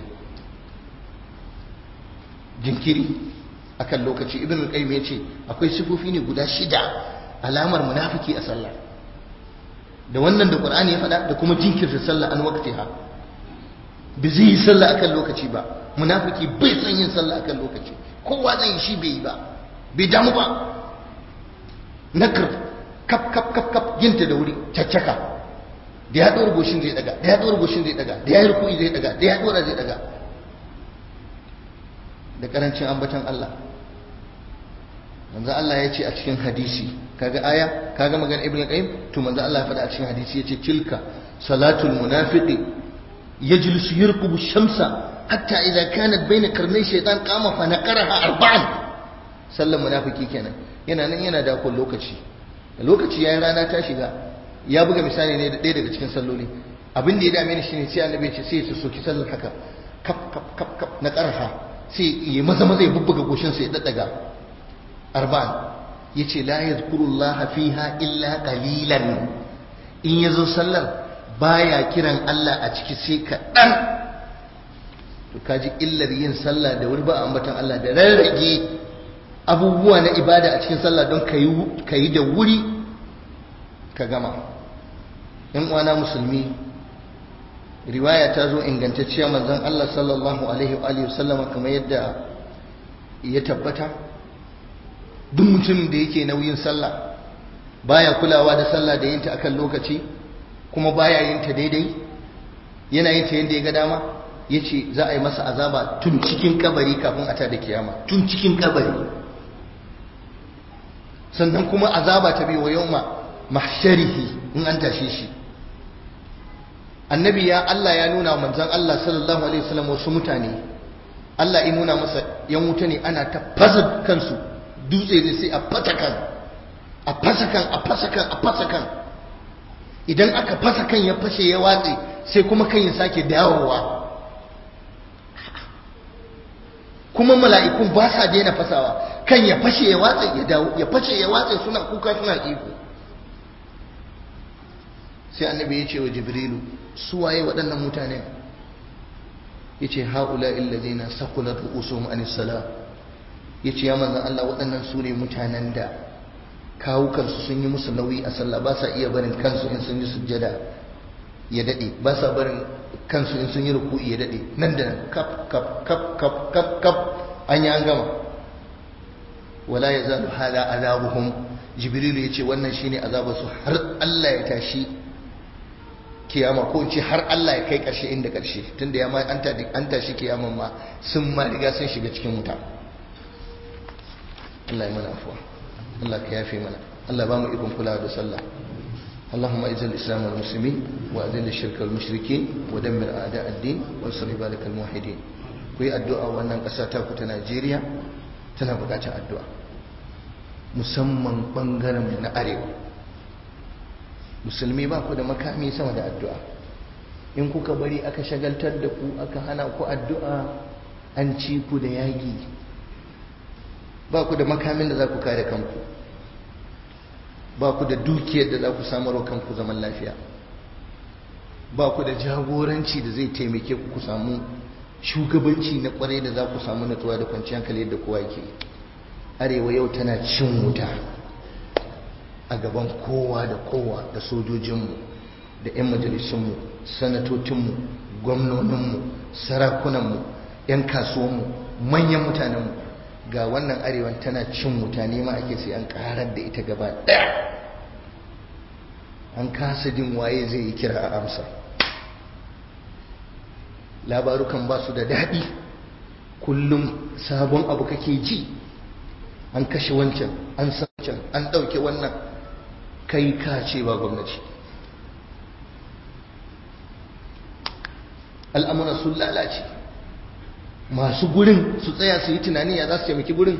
jinkiri akan lokaci ibn al-qayyim yace akwai sifofi ne guda shida alamar munafiki a sallah da wannan da qur'ani ya faɗa da kuma jinkirta sallah an waqtiha bi zai yi sallah akan lokaci ba munafiki bai san yin sallah akan lokaci kowa zai shi bai yi ba bai damu ba nakar kap kap kap kap yinta da wuri caccaka da ya ɗora goshin zai daga da ya ɗora goshin zai daga da ya yi rukuni zai daga da ya ɗora zai daga da karancin ambatan Allah manzo Allah ya ce a cikin hadisi kaga aya kaga magana ibnu qayyim to manzo Allah ya faɗa a cikin hadisi yace tilka salatul munafiqi yajlisu yarkubu shamsa hatta idza kanat bayna karnay shaytan qama fa naqaraha arba'an sallan munafiki kenan yana nan yana da kun lokaci lokaci yayin rana ta shiga ya buga misali ne da ɗaya daga cikin salloli abin da ya dame ni shine sai annabi ya ce sai ya soki sallar haka kap kap kap kap na karha sai ya maza maza ya bubbuga goshin sa ya daddaga arba'an yace la yadhkurullaha fiha illa qalilan in yazo sallar baya kiran Allah a ciki sai kaɗan to kaji illar yin sallah da wuri ba ambatan Allah da rarrage abubuwa na ibada a cikin sallah don ka yi da wuri ka gama in uwana musulmi riwaya ta zo ingantacciya manzon Allah sallallahu alaihi wa sallama kamar yadda ya tabbata duk mutumin da yake nauyin sallah baya kulawa da sallah da yinta akan lokaci kuma baya yin ta daidai yana yin ta yadda ya ga dama yace za a yi masa azaba tun cikin kabari kafin a tada kiyama tun cikin kabari sannan kuma azaba ta biyo yawma mahsharihi in an tashe shi annabi ya Allah ya nuna manzon Allah sallallahu alaihi wasallam wasu mutane Allah ya nuna masa yan wuta ne ana ta fasa kansu dutse ne sai a fasa kan a fasa kan a fasa kan a fasa kan idan aka fasa kan ya fashe ya watse sai kuma kan ya sake dawowa kuma mala'ikun ba sa daina fasawa kan ya fashe ya watse ya dawo ya fashe ya watse suna kuka suna iko sai annabi ya ce wa jibrilu su waye waɗannan mutane ya ce haula illazina sakulat ru'usuhum anis sala ya ce ya manzan Allah waɗannan su ne mutanen da kawukansu sun yi musu nauyi a sallah ba sa iya barin kansu in sun yi sujjada ya dade ba sa barin kansu in sun yi ruku'i ya dade nan da nan kap kap kap kap kap kap an yi an gama wala yazalu hada azabuhum jibril ya ce wannan shine azabarsu har Allah ya tashi kiyama ko ce har Allah ya kai karshe inda karshe tunda ya ma an tashi kiyaman ma sun ma riga sun shiga cikin wuta Allah ya mana afuwa Allah ka yafe mana Allah ba mu ikon kulawa da sallah اللهم اعز الاسلام والمسلمين واذل الشرك والمشركين ودمر اعداء الدين وانصر عبادك الموحدين kuyi addu'a wannan ƙasa ta ku ta Najeriya tana buƙatar addu'a musamman bangaren na arewa musulmi ba ku da makami sama da addu'a in kuka bari aka shagaltar da ku aka hana ku addu'a an ci ku da yaƙi ba ku da makamin da za ku kare kanku ba ku da dukiyar da za ku samarwa kanku zaman lafiya ba ku da jagoranci da zai taimake ku ku samu shugabanci na kwarai da za ku samu natsuwa da kwanciyar hankali yadda kowa ke arewa yau tana cin wuta a gaban kowa da kowa da sojojinmu da 'yan majalisunmu sanatocinmu gwamnoninmu sarakunanmu 'yan kasuwanmu manyan mutanenmu ga wannan arewan tana cin wuta nema ake sai an karar da ita gaba daya an kasa jin waye zai yi kira a amsa labarukan ba su da daɗi kullum sabon abu kake ji an kashe wancan an san wancan an ɗauke wannan kai ka ce ba gwamnati al'amura sun lalace masu gurin su tsaya su yi tunani ya za su taimaki gurin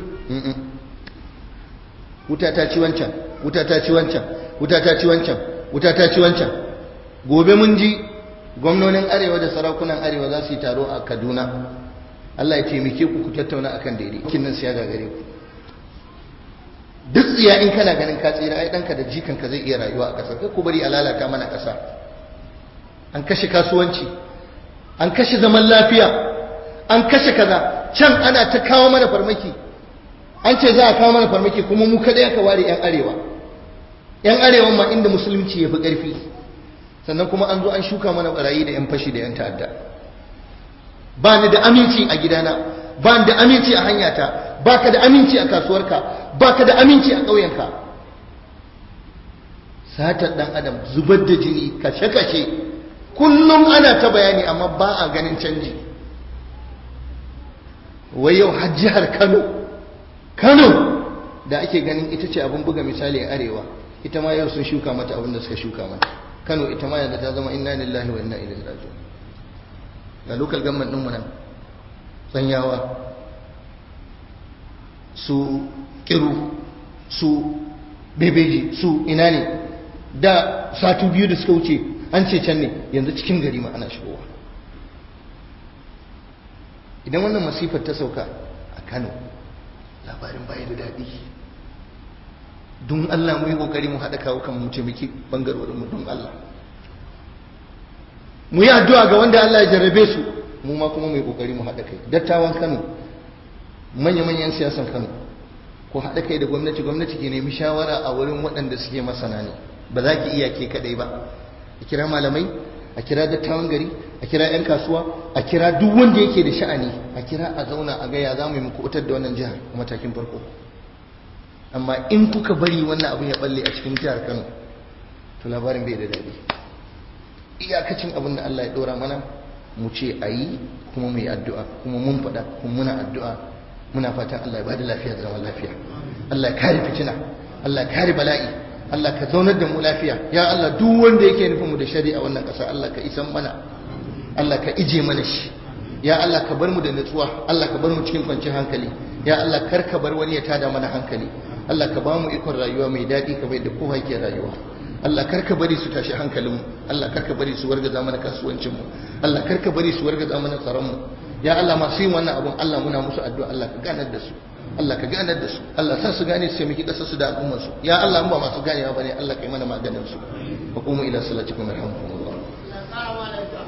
wuta ta ci wancan wuta ta ci wancan wuta ta ci wancan wuta ta ci wancan gobe mun ji gwamnonin arewa da sarakunan arewa za su yi taro a kaduna allah ya taimake ku ku tattauna akan daidai kin nan siya gagare ku duk tsiya in kana ganin ka tsira ai danka da jikanka zai iya rayuwa a ƙasar kai ku bari a lalata mana ƙasa an kashe kasuwanci an kashe zaman lafiya an kashe kaza can ana ta kawo mana farmaki an ce za a kawo mana farmaki kuma mu kada aka ware yan arewa yan arewa ma inda musulunci ya fi ƙarfi sannan kuma an zo an shuka mana barayi da yan fashi da yan ta'adda ba ni da aminci a gidana ba ni da aminci a hanyata ba ka da aminci a kasuwarka ba ka da aminci a ƙauyenka satar ɗan adam zubar da jini kashe-kashe kullum ana ta bayani amma ba a ganin canji wai yau har jihar kano kano da ake ganin ita ce abin buga misali a arewa ita ma yau sun shuka mata abin da suka shuka mata kano ita ma yanzu ta zama inna lillahi wa inna ilaihi raji'un ga local government ɗinmu nan tsanyawa su kiru su bebeji su ina ne da satu biyu da suka wuce an ce can ne yanzu cikin gari ma ana shigowa idan wannan masifar ta sauka a kano labarin baya da daɗi don allah mu yi ƙoƙari mu haɗa kawo kan mu taimaki ɓangarorin mu don allah mu yi addu'a ga wanda allah ya jarrabe su mu ma kuma mu yi ƙoƙari mu haɗa kai dattawan kano manya-manyan siyasan kano ko haɗa kai da gwamnati gwamnati ke nemi shawara a wurin waɗanda suke masana ne ba za ki iya ke kaɗai ba a kira malamai a kira dattawan gari a kira 'yan kasuwa a kira duk wanda yake da sha'ani a kira a zauna a gaya za mu yi muku da wannan jihar a matakin farko amma in kuka bari wannan abin ya balle a cikin jihar kano to labarin bai da daɗi iyakacin abin da allah ya ɗora mana mu ce a yi kuma mu yi addu'a kuma mun faɗa kuma muna addu'a muna fatan Allah ya bada lafiya da zaman lafiya Allah ya kare fitina Allah ya kare bala'i Allah ka zaunar da mu lafiya ya Allah duk wanda yake nufin mu da shari'a wannan ƙasa Allah ka isan mana Allah ka ije mana shi ya Allah ka bar mu da nutsuwa Allah ka bar mu cikin kwanciyar hankali ya Allah kar ka bar wani ya tada mana hankali Allah ka ba mu ikon rayuwa mai daɗi kamar yadda kowa yake rayuwa Allah kar ka bari su tashi hankalinmu Allah kar ka bari su wargaza mana kasuwancinmu Allah kar ka bari su wargaza mana tsaronmu ya Allah masu yin wannan abun Allah muna musu addu'a Allah ka ganar da su Allah ka ganar da su Allah sa su gane su miki kasar su da al'ummar su ya Allah ba masu ganewa bane Allah kai mana maganin su hukumu ila salatikum yarhamukumullah